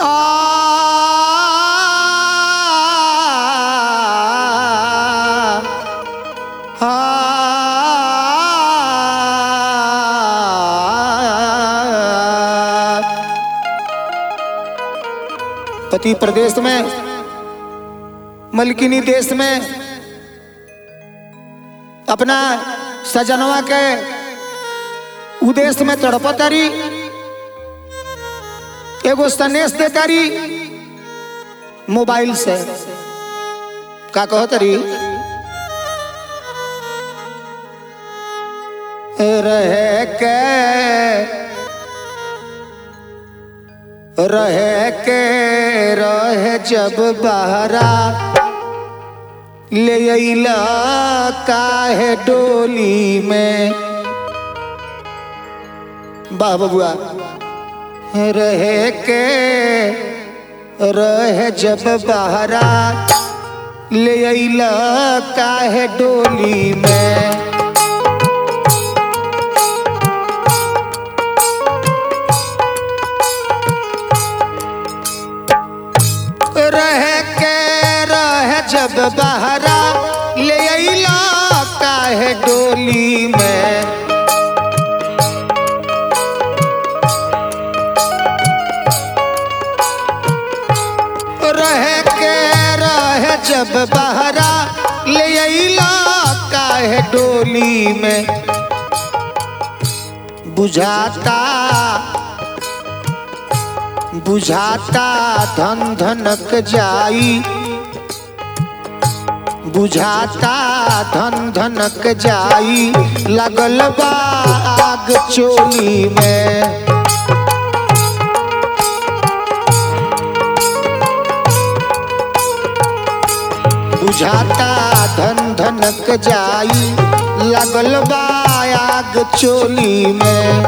पति प्रदेश में मलकिनी देश में अपना सजनवा के उदेश में तड़पतारी एगो सनेश देतारी मोबाइल से का कहतरी रह के रह के रह जब बहरा ले अइला काहे डोली में वाह बबुआ रह के रह जब बहरा ले अइला काहे डोली में रह के रह जब बहरा ले अइला काहे डोली में रह के रह जब बहरा ले अइला काहे डोली में बुझाता बुझाता धन धनक जाई बुझाता धन धनक जाई लगल बा आग चोली में बुझाता धन धनक जाई लगल बा आग चोली में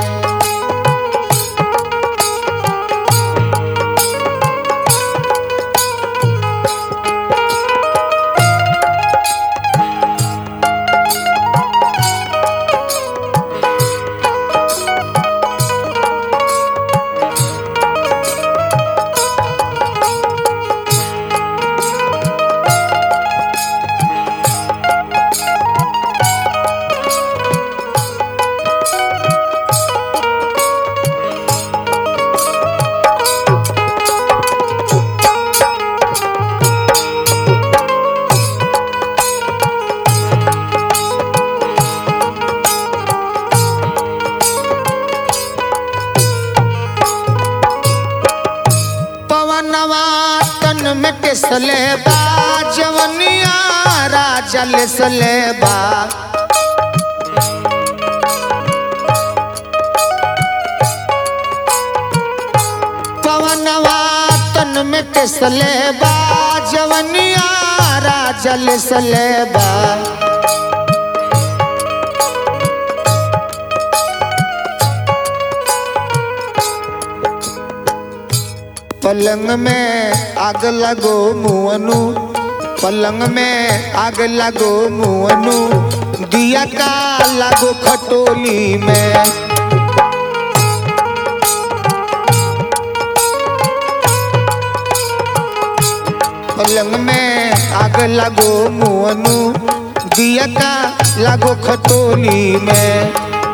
पवनवा तन में टिसले बा जवनिया राजा लिसले बा पवनवा तन में टिसले बा जवनिया राजा लिसले बा पलंग में आग लगो मुअनु पलंग में आग लगो मुअनु दिया का लगो खटोली में पलंग में आग लगो मुअनु दिया का लगो खटोली में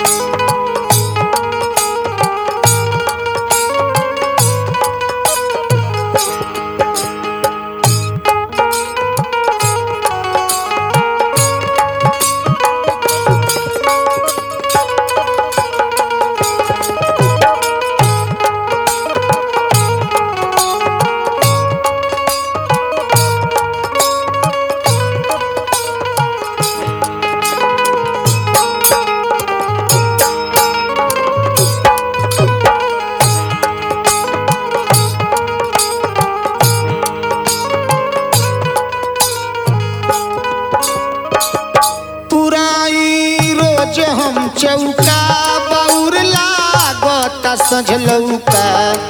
पुराई रोज हम चौका बौर लागत सझलौका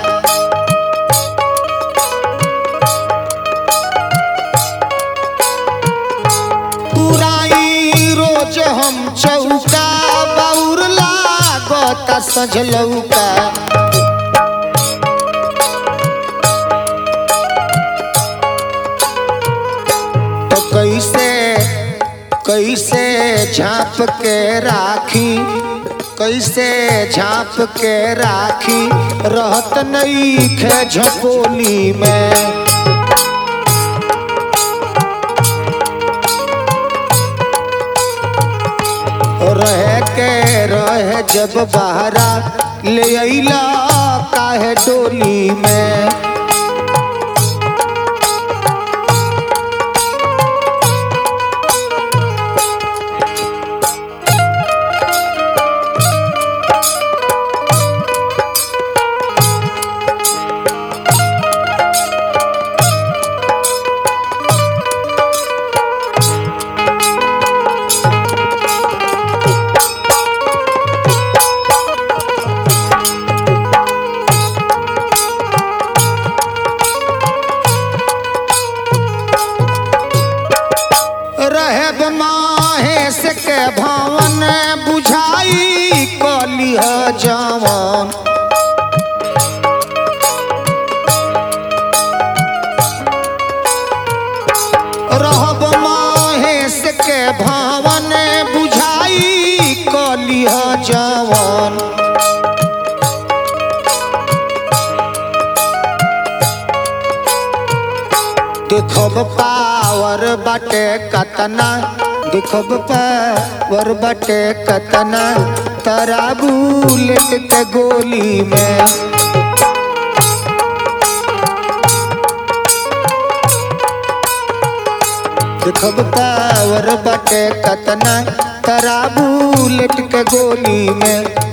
पुराई रोज हम चौका बौर लागत सझलौका झांप के राखी कैसे झांप के राखी रहत नहीं खे झपोली में रह के रह जब बहरा ले अइला काहे डोली में रहब माहेश के भवन बुझाई कलिह जवन रहब माहेश के भवन बुझाई कलिह जवन देखब पावर बटे कतना देखब पावर बटे कतना तरा बुलेट के गोली में देखब पावर बटे कतना तरा बुलेट के गोली में